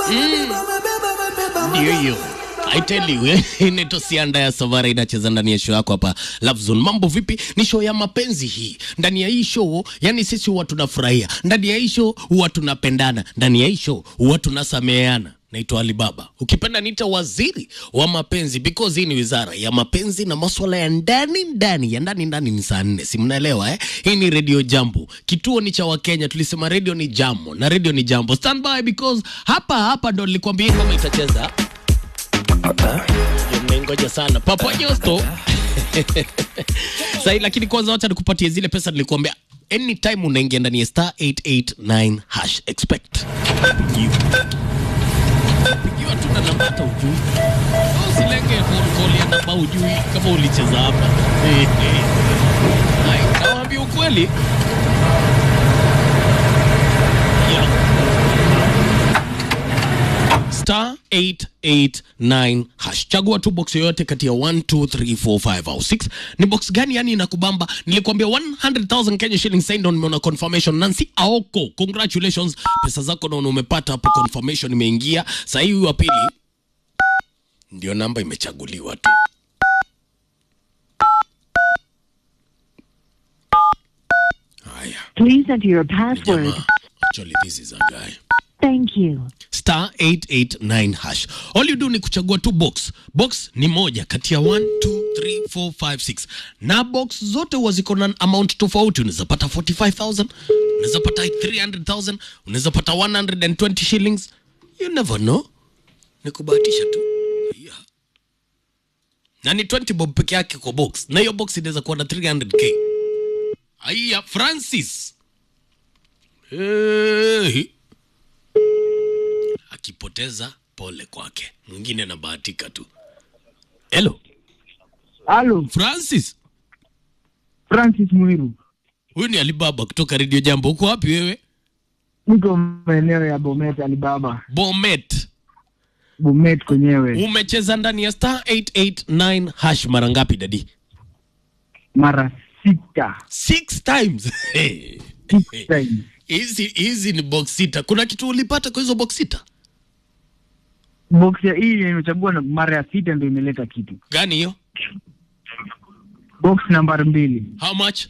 Ndio hiyo. I tell you, eh, inaitwa Sianda ya Savara inacheza ndani ya show yako hapa Love Zone. Mambo vipi? Ni show ya mapenzi hii. Ndani ya hii show, yani sisi huwa tunafurahia. Ndani ya hii show huwa tunapendana. Ndani ya hii show huwa tunasameheana. Naitwa Alibaba. Ukipenda niita waziri wa mapenzi because hii ni wizara ya mapenzi na masuala ya ndani ndani ya ndani ndani. Ni saa nne, si mnaelewa eh? Hii ni Radio Jambo, kituo ni cha Wakenya. Tulisema radio ni jambo na radio ni jambo. Stand by because hapa hapa ndo nilikwambia hii ngoma itacheza mmengoja sana Papa Nyosto sahi, lakini kwanza wacha nikupatie zile pesa nilikuambia. Anytime unaingia ndani ya star 889 hash expect pigiwa tu na namba hata ujui, usilenge phone call ya namba ujui kama ulicheza hapa. Hai, nawaambia ukweli yeah star 889 hash. Chagua tu box yoyote kati ya 1 2 3 4 5 au 6. Ni box gani yani inakubamba? Nilikwambia 100,000 Kenya shillings sasa ndio nimeona confirmation. Nancy Aoko, congratulations. Pesa zako naona umepata hapo, confirmation imeingia. Sasa hii wa pili ndio namba imechaguliwa tu. Haya. Please enter your password. Jamaa, actually this is a guy. Thank you. star 889 hash. All you do ni kuchagua tu box. Box ni moja kati ya 1 2 3 4 5 6. Na box zote huwa ziko na amount tofauti. Unaweza pata 45000, unaweza pata 300000, unaweza pata 120 shillings. You never know. Ni kubahatisha tu. Yeah. Na ni 20 bob peke yake kwa box. Na hiyo box inaweza kuwa na 300k. Aya, Francis. Hey akipoteza pole kwake, mwingine anabahatika tu. Hello Halo, Francis, Francis Mwiru. huyu ni Alibaba kutoka Radio Jambo. Uko wapi wewe? Niko maeneo ya Bomet Alibaba. Bomet. Bomet kwenyewe Umecheza ndani ya star 889 hash mara ngapi dadi? mara sita. Six times. Hey. Six times. Hizi hizi ni box sita. Kuna kitu ulipata kwa hizo box sita? Box ya hii imechagua na mara ya sita ndio imeleta kitu. Gani hiyo? Box nambari mbili How much?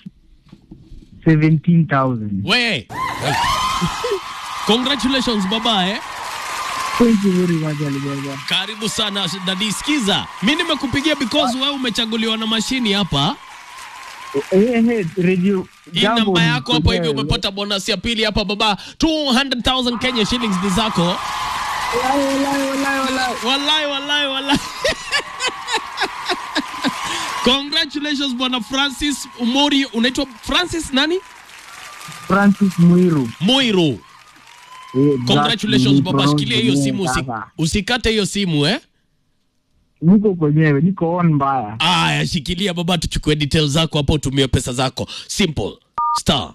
17,000. We. Congratulations baba eh. Thank you very much Alibaba. Karibu sana dadi. Sikiza, mi nimekupigia because wewe umechaguliwa na mashini hapa. Eh, eh, radio Hii Jambo namba yako hapo hivi kwenyewe. umepata bonus ya pili hapa baba, 200,000 Kenya shillings ni zako. Walai, walai, walai, walai. Wallahi wallahi wallahi. Congratulations bwana Francis Umori, unaitwa Francis nani? Francis Mwiru. Moiro. Eh, Congratulations Black baba, Bronze shikilia hiyo simu usi, sasa. usikate hiyo simu eh. Niko kwenyewe, niko on mbaya. Aya, shikilia baba, tuchukue details zako hapo, utumie pesa zako. Simple star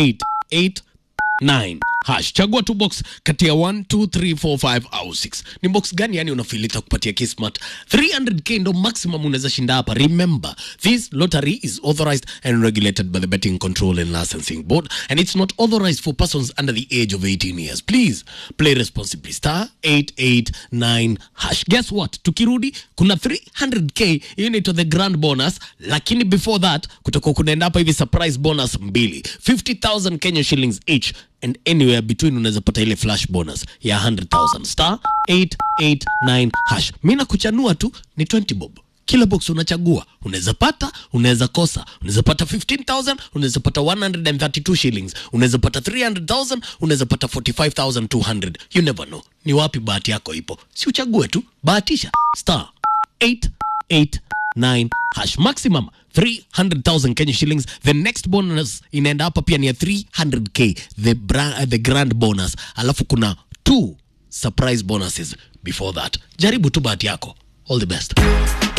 889 hash, chagua tu box kati ya 1 2 3 4 5 au 6. Ni box gani yani unafilita kupatia Kismat 300k ndo maximum unaweza shinda hapa. Remember, this lottery is authorized and regulated by the Betting Control and Licensing Board and it's not authorized for persons under the age of 18 years. Please play responsibly. Star 889 hash. Guess what? Tukirudi kuna 300k hiyo inaitwa the grand bonus, lakini before that kutakuwa kunaenda hapa hivi surprise bonus mbili 50000 Kenya shillings each and anywhere between unaweza pata ile flash bonus ya 100000 star 889 hash. Mimi nakuchanua tu ni 20 bob kila box unachagua, unaweza pata, unaweza kosa, unaweza pata 15000 unaweza pata 132 shillings, unaweza pata 300000 unaweza pata 45200 you never know ni wapi bahati yako ipo, si uchague tu, bahatisha star 889 hash maximum 300,000 Kenya shillings. The next bonus inaenda hapa pia ni ya 300k the, bra, uh, the grand bonus, alafu kuna two surprise bonuses before that. Jaribu tu bahati yako. All the best.